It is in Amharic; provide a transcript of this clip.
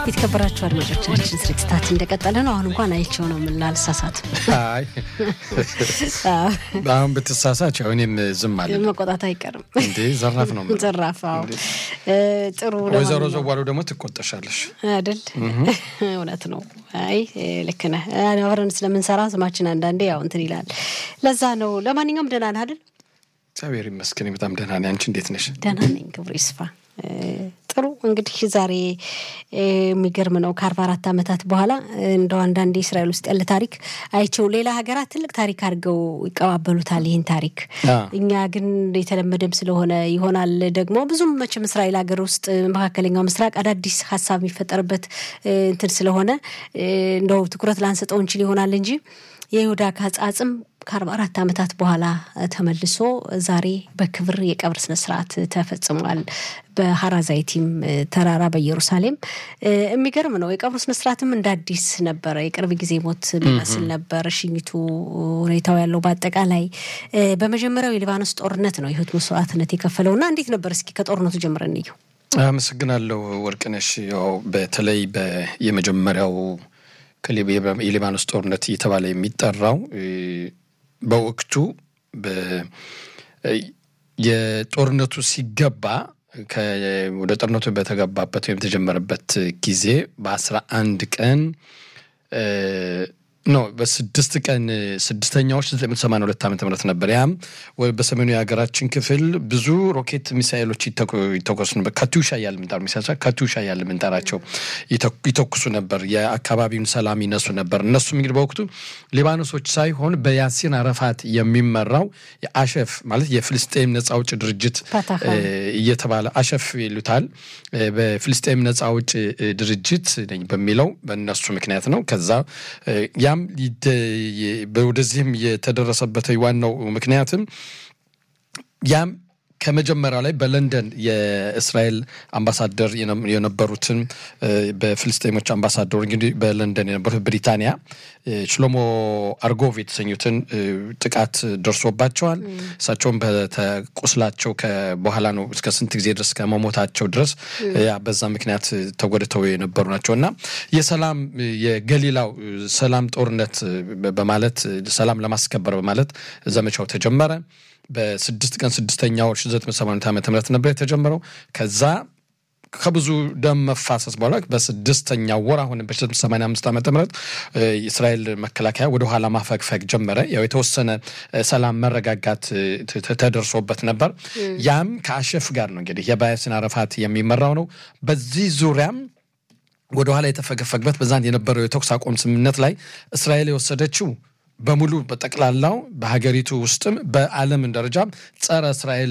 የተከበራችሁ አድማጮቻችን ስርጭታችን እንደቀጠለ ነው። አሁን እንኳን አይቼው ነው ምን ላልሳሳት አይ አሁን ብትሳሳች ያው እኔም ዝም አለ መቆጣት አይቀርም። እንዴ ዘራፍ ነው የምለው። ዘራፋው ጥሩ ወይዘሮ ዘዋሉ ደግሞ ትቆጠሻለሽ አይደል? እውነት ነው። አይ ልክ ነህ። አብረን ስለምንሰራ ስማችን አንዳንዴ ያው እንትን ይላል። ለዛ ነው። ለማንኛውም ደህና ነህ አይደል? እግዚአብሔር ይመስገን በጣም ደህና ነኝ። አንቺ እንዴት ነሽ? ደህና ነኝ። ክብሩ ይስፋ። ጥሩ እንግዲህ ዛሬ የሚገርም ነው። ከአርባ አራት ዓመታት በኋላ እንደው አንዳንዴ እስራኤል ውስጥ ያለ ታሪክ አይቸው ሌላ ሀገራት ትልቅ ታሪክ አድርገው ይቀባበሉታል ይህን ታሪክ። እኛ ግን የተለመደም ስለሆነ ይሆናል ደግሞ ብዙም መቼም እስራኤል ሀገር ውስጥ መካከለኛው ምስራቅ አዳዲስ ሀሳብ የሚፈጠርበት እንትን ስለሆነ እንደው ትኩረት ላንሰጠው እንችል ይሆናል እንጂ የይሁዳ ካጽ አጽም ከአርባ አራት ዓመታት በኋላ ተመልሶ ዛሬ በክብር የቀብር ስነስርዓት ተፈጽሟል። በሀራዛይቲም ተራራ በኢየሩሳሌም የሚገርም ነው። የቀብሩ ስነስርዓትም እንደ አዲስ ነበረ። የቅርብ ጊዜ ሞት የሚመስል ነበር ሽኝቱ፣ ሁኔታው ያለው በአጠቃላይ በመጀመሪያው የሊባኖስ ጦርነት ነው የህይወት መስዋዕትነት የከፈለው እና እንዴት ነበር? እስኪ ከጦርነቱ ጀምረን እንየው። አመሰግናለሁ ወርቅነሽ። ያው በተለይ የመጀመሪያው የሊባኖስ ጦርነት እየተባለ የሚጠራው በወቅቱ የጦርነቱ ሲገባ ወደ ጦርነቱ በተገባበት ወይም የተጀመረበት ጊዜ በአስራ አንድ ቀን ኖ በስድስት ቀን ስድስተኛዎች ዘጠኝ መቶ ሰማንያ ሁለት ዓመተ ምህረት ነበር። ያም በሰሜኑ የሀገራችን ክፍል ብዙ ሮኬት ሚሳይሎች ይተኮሱ ነበር። ከቱሻ እያለ ምንጠራው ሚሳ ከቱሻ እያለ ምንጠራቸው ይተኩሱ ነበር። የአካባቢውን ሰላም ይነሱ ነበር። እነሱም እንግዲህ በወቅቱ ሊባኖሶች ሳይሆን በያሲን አረፋት የሚመራው የአሸፍ ማለት የፍልስጤም ነጻ አውጭ ድርጅት እየተባለ አሸፍ ይሉታል። በፍልስጤም ነጻ አውጭ ድርጅት ነኝ በሚለው በእነሱ ምክንያት ነው። ከዛ ያም ወደዚህም የተደረሰበት ዋናው ምክንያትም ያም ከመጀመሪያው ላይ በለንደን የእስራኤል አምባሳደር የነበሩትን በፍልስጤሞች አምባሳደሩ እንግዲህ በለንደን የነበሩት ብሪታንያ ሽሎሞ አርጎቭ የተሰኙትን ጥቃት ደርሶባቸዋል። እሳቸውም በተቁስላቸው በኋላ ነው እስከ ስንት ጊዜ ድረስ ከመሞታቸው ድረስ በዛ ምክንያት ተጎድተው የነበሩ ናቸው እና የሰላም የገሊላው ሰላም ጦርነት በማለት ሰላም ለማስከበር በማለት ዘመቻው ተጀመረ። በስድስት ቀን ስድስተኛ ወር 1980 ዓመተ ምህረት ነበር የተጀመረው። ከዛ ከብዙ ደም መፋሰስ በኋላ በስድስተኛው ወር አሁን በ1985 ዓመተ ምህረት የእስራኤል መከላከያ ወደ ኋላ ማፈግፈግ ጀመረ። ያው የተወሰነ ሰላም መረጋጋት ተደርሶበት ነበር። ያም ከአሸፍ ጋር ነው እንግዲህ የባያሲን አረፋት የሚመራው ነው። በዚህ ዙሪያም ወደ ኋላ የተፈገፈግበት በዛን የነበረው የተኩስ አቁም ስምምነት ላይ እስራኤል የወሰደችው በሙሉ በጠቅላላው በሀገሪቱ ውስጥም በዓለም ደረጃም ጸረ እስራኤል